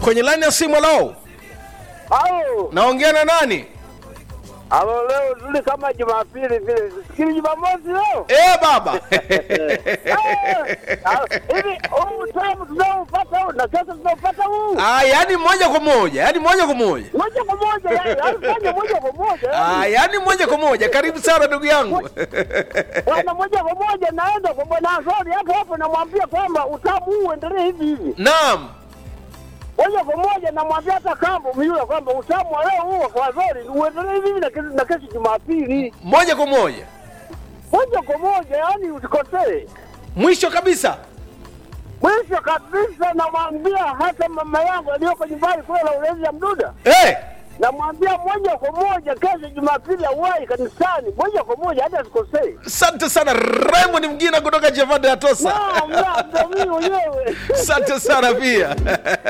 kwenye laini ya simu lao Au, naongea na nani alo leo zuri kama Jumapili vile. Sikili Jumamosi leo. e baba Ah, Hivi huu utamu tunaopata huu na sasa tunaopata huu. ah, yani moja kwa moja yani moja kwa moja Moja kwa moja yani, alifanya moja kwa moja. ah, yani. yani moja kwa moja karibu sana ndugu yangu Bwana moja kwa moja naenda kwa bwana Azori hapo hapo namwambia kwamba utamu huu uendelee hivi hivi. naam Moja kwa moja namwambia hata kambo miula kwamba utamu wa leo huu kwa Azori uendelee hivi hivi na kesho na kesho Jumapili. moja kwa moja Moja kwa moja yani usikosee. mwisho kabisa Mwisho kabisa namwambia hata mama yangu aliyoko nyumbani kule la ulezi ya Mduda, hey, namwambia moja kwa moja kesho Jumapili auwai kanisani, moja kwa moja hata asikosee. asante sana Raymond Mgina kutoka Javada ya Tosa Naam, naam, ndio mimi mwenyewe. asante sana pia